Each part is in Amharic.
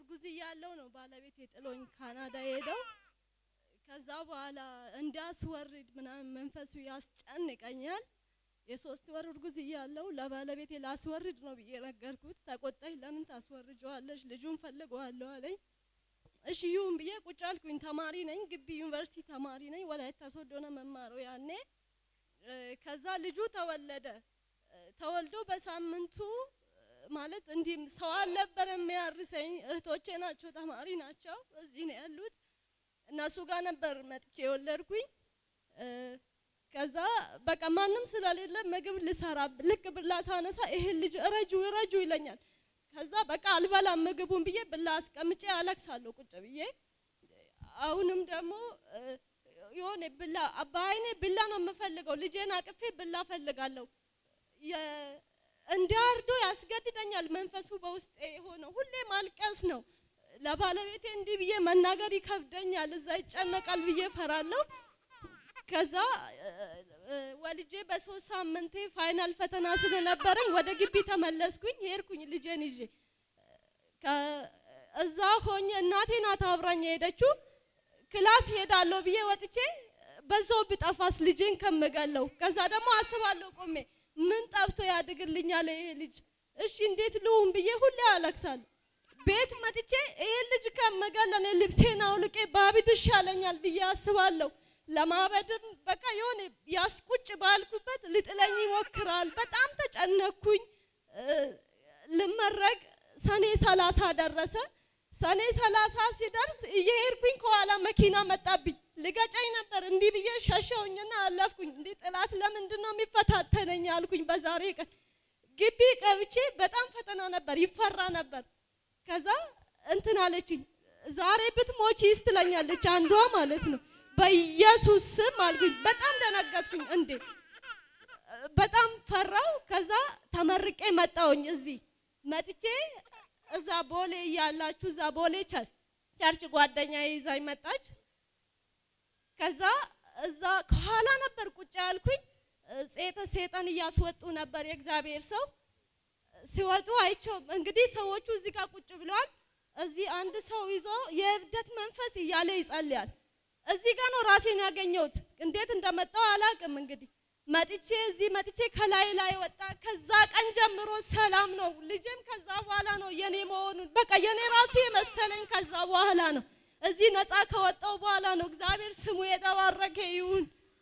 እርጉዝ እያለሁ ነው ባለቤት የጥሎኝ ካናዳ ሄደው ከዛ በኋላ እንዳስወርድ ምናምን መንፈሱ ያስጨንቀኛል። የሶስት ወር እርጉዝ እያለሁ ለባለቤቴ ላስወርድ ነው ብዬ ነገርኩት። ተቆጣኝ። ለምን ታስወርጀዋለሽ? ልጁን ፈልገዋለሁ አለኝ። እሺ ይሁን ብዬ ቁጭ አልኩኝ። ተማሪ ነኝ፣ ግቢ ዩኒቨርሲቲ ተማሪ ነኝ። ወላይታ ሶዶ ነው መማረው ያኔ። ከዛ ልጁ ተወለደ። ተወልዶ በሳምንቱ ማለት እንዲህ ሰው አልነበረ የሚያርሰኝ። እህቶቼ ናቸው፣ ተማሪ ናቸው፣ እዚህ ነው ያሉት። እነሱ ጋር ነበር መጥቼ የወለድኩኝ። ከዛ በቃ ማንም ስለሌለ ምግብ ልሰራ ልክ ብላ ሳነሳ ይሄን ልጅ እረጁ እረጁ ይለኛል። ከዛ በቃ አልበላም ምግቡን ብዬ ብላ አስቀምጬ አለቅሳለሁ ቁጭ ብዬ። አሁንም ደግሞ የሆነ ብላ በአይኔ ብላ ነው የምፈልገው። ልጄን አቅፌ ብላ ፈልጋለሁ። እንዳርዶ ያስገድደኛል መንፈሱ በውስጤ የሆነው ሁሌ ማልቀስ ነው። ለባለቤቴ እንዲህ ብዬ መናገር ይከብደኛል። እዛ ይጨነቃል ብዬ ፈራለሁ። ከዛ ወልጄ በሶስት ሳምንቴ ፋይናል ፈተና ስለነበረኝ ወደ ግቢ ተመለስኩኝ። ሄድኩኝ ልጄን ይዤ እዛ ሆኜ እናቴ ናት አብራኝ የሄደችው። ክላስ ሄዳለሁ ብዬ ወጥቼ በዛው ብጠፋስ ልጄን ከምገለው። ከዛ ደግሞ አስባለሁ ቆሜ ምን ጠብቶ ያድግልኛል ይሄ ልጅ? እሺ እንዴት ልሁን ብዬ ሁሌ አለቅሳለሁ። ቤት መጥቼ ይሄ ልጅ ከምገለን ልብሴን አውልቄ ባብድ ይሻለኛል ብዬ አስባለሁ። ለማበድም በቃ የሆነ ያስቁጭ ባልኩበት ልጥለኝ ይሞክራል። በጣም ተጨነኩኝ። ልመረቅ ሰኔ ሰላሳ ደረሰ። ሰኔ ሰላሳ ሲደርስ እየሄድኩኝ ከኋላ መኪና መጣብኝ። ልገጨኝ ነበር። እንዲህ ብዬ ሸሸውኝና አለፍኩኝ። እንዲህ ጥላት ለምንድን ነው የሚፈታተነኝ አልኩኝ። በዛሬ ቀን ግቢ ቀብቼ በጣም ፈተና ነበር፣ ይፈራ ነበር። ከዛ እንትን አለችኝ፣ ዛሬ ብትሞቺ ትለኛለች አንዷ ማለት ነው። በኢየሱስ ስም አልኩኝ። በጣም ደነገጥኩኝ። እንዴ በጣም ፈራው። ከዛ ተመርቄ መጣውኝ። እዚህ መጥቼ እዛ ቦሌ እያላችሁ እዛ ቦሌ ቸርች ጓደኛ ይዛኝ መጣች። ከዛ እዛ ከኋላ ነበር ቁጭ ያልኩኝ። ጼተ ሴጠን እያስወጡ ነበር የእግዚአብሔር ሰው ሲወጡ አይቸው። እንግዲህ ሰዎቹ እዚህ ጋር ቁጭ ብለዋል። እዚህ አንድ ሰው ይዞ የእብደት መንፈስ እያለ ይጸልያል። እዚህ ጋር ነው ራሴን ያገኘሁት። እንዴት እንደመጣው አላቅም። እንግዲህ መጥቼ እዚህ መጥቼ ከላይ ላይ ወጣ። ከዛ ቀን ጀምሮ ሰላም ነው። ልጄም ከዛ በኋላ ነው የኔ መሆኑን በቃ የኔ ራሱ የመሰለኝ ከዛ በኋላ ነው። እዚህ ነፃ ከወጣው በኋላ ነው። እግዚአብሔር ስሙ የተባረከ ይሁን።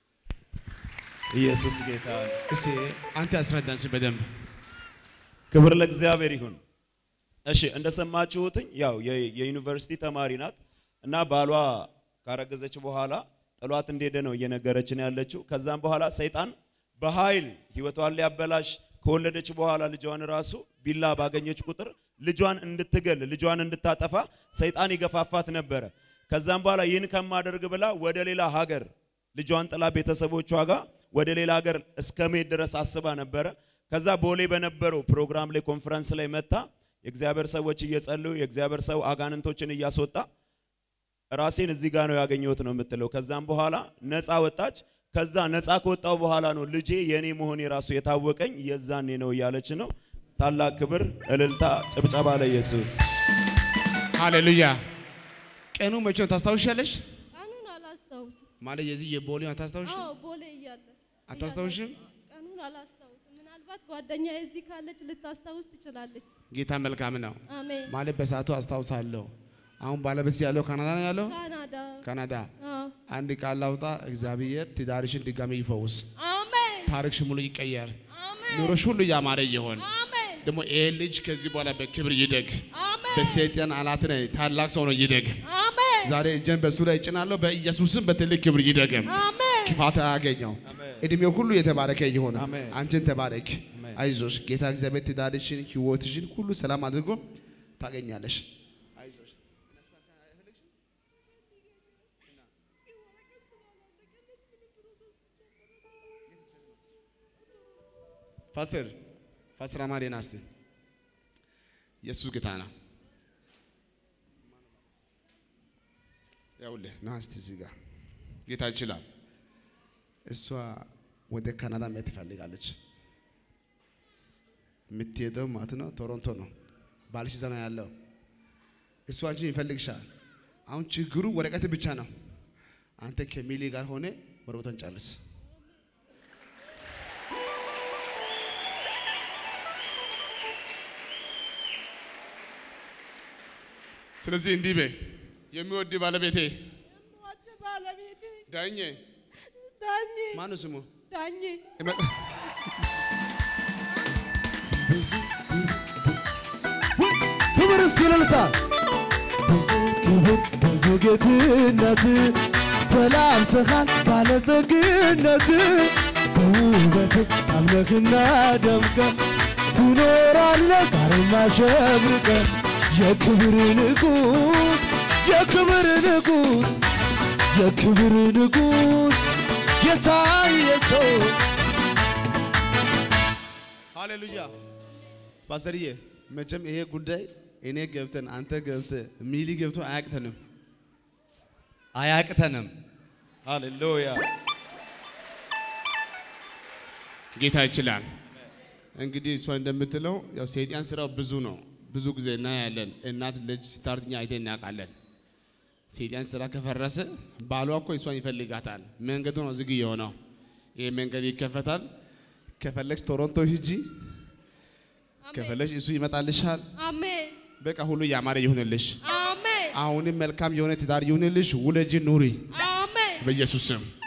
ኢየሱስ ጌታ ነው። እስቲ አንተ አስረዳን እስቲ በደንብ ክብር ለእግዚአብሔር ይሁን። እሺ እንደሰማችሁትኝ ያው የ- የዩኒቨርሲቲ ተማሪ ናት እና ባሏ ካረገዘች በኋላ ጥሏት እንደሄደ ነው እየነገረችን ያለችው። ከዛም በኋላ ሰይጣን በኃይል ህይወቷን ሊያበላሽ ከወለደች በኋላ ልጇን ራሱ ቢላ ባገኘች ቁጥር ልጇን እንድትገል ልጇን እንድታጠፋ ሰይጣን ይገፋፋት ነበረ። ከዛም በኋላ ይህን ከማደርግ ብላ ወደ ሌላ ሀገር ልጇን ጥላ ቤተሰቦቿ ጋር ወደ ሌላ ሀገር እስከ መሄድ ድረስ አስባ ነበረ። ከዛ ቦሌ በነበረው ፕሮግራም ላይ ኮንፈረንስ ላይ መታ የእግዚአብሔር ሰዎች እየጸለዩ የእግዚአብሔር ሰው አጋንንቶችን እያስወጣ ራሴን እዚህ ጋር ነው ያገኘሁት ነው የምትለው። ከዛም በኋላ ነፃ ወጣች። ከዛ ነፃ ከወጣው በኋላ ነው ልጄ የኔ መሆን የራሱ የታወቀኝ የዛኔ ነው እያለች ነው። ታላቅ ክብር፣ እልልታ፣ ጭብጨባ ለኢየሱስ። ሃሌሉያ። ቀኑ መቼ ነው ታስታውሻለሽ? ቀኑን አላስታውስም። ማለት የዚህ የቦሌው አታስታውሽ? አዎ ቦሌ እያለ አታስታውሽም? ቀኑን አላስታውስም። ምናልባት ጓደኛ እዚህ ካለች ልታስታውስ ትችላለች። ጌታ መልካም ነው። አሜን። ማለት በሰዓቱ አስታውሳለሁ። አሁን ባለቤት ያለው ካናዳ ነው ያለው። ካናዳ ካናዳ አዎ። አንድ ቃል ላውጣ። እግዚአብሔር ትዳርሽን ድጋሚ ይፈውስ፣ አሜን ታሪክሽ ሙሉ ይቀየር፣ አሜን ኑሮሽ ሁሉ ያማረ ይሆን። አሜን ደግሞ ይሄ ልጅ ከዚህ በኋላ በክብር ይደግ፣ አሜን በሰይጣን አላት ላይ ታላቅ ሰው ነው ይደግ። አሜን ዛሬ እጄን በሱ ላይ እጭናለሁ። በኢየሱስም በትልቅ ክብር ይደግም፣ አሜን ክፋት አያገኘው። እድሜው ሁሉ የተባረከ ይሆን። አሜን። አንቺን ተባረክ። አሜን። አይዞሽ። ጌታ እግዚአብሔር ትዳርሽን፣ ህይወትሽን ሁሉ ሰላም አድርጎ ታገኛለሽ። አይዞሽ። ፓስተር ፓስተር አማዴ ና እስቲ። ኢየሱስ ጌታ ነው። ያውልህ ና እስቲ እዚህ ጋር ጌታ ይችላል። እሷ ወደ ካናዳ መሄድ ትፈልጋለች። የምትሄደው ማለት ነው ቶሮንቶ ነው። ባልሽ እዛ ነው ያለው። እሱ አንቺን ይፈልግሻል። አሁን ችግሩ ወረቀት ብቻ ነው። አንተ ከሚሊ ጋር ሆነ ወረቀቱን ጨርስ። ስለዚህ እንዲህ በይ፣ የሚወድ ባለቤቴ የምወድ ባለቤቴ ዳኜ ዳኜ ማነው ስሙ? ዳኜ ክብር ሲልልታ ብዙ ክብር ብዙ ጌትነት ተላብሰኻል ባለጸግነት በውበት አምለክና ደምቀ ትኖራለህ ዛሬም አሸብርቀ የክብር ንጉሥ የክብር ንጉሥ የክብር ንጉሥ ጌታ ኢየሱስ ሃሌሉያ ፓስተርዬ፣ መቼም ይሄ ጉዳይ እኔ ገብተን አንተ ገብተ ሚሊ ገብቶ አያቅተንም። አያቅተንም። ሃሌሉያ ጌታ ይችላል። እንግዲህ እሷ እንደምትለው ያው ሰይጣን ስራው ብዙ ነው። ብዙ ጊዜ እናያለን። እናት ልጅ ስታርድኛ አይተን እናውቃለን። ሰይጣን ስራ ከፈረሰ ባሏ እኮ እሷን ይፈልጋታል። መንገዱ ነው ዝግ የሆነው። ይህ መንገድ ይከፈታል። ከፈለግሽ ቶሮንቶ ሂጂ፣ ከፈለግሽ እሱ ይመጣልሻል። አሜን በቃ ሁሉ ያማረ ይሁንልሽ። አሜን አሁንም መልካም የሆነ ትዳር ይሁንልሽ። ውለጂ ኑሪ አሜን በኢየሱስ ስም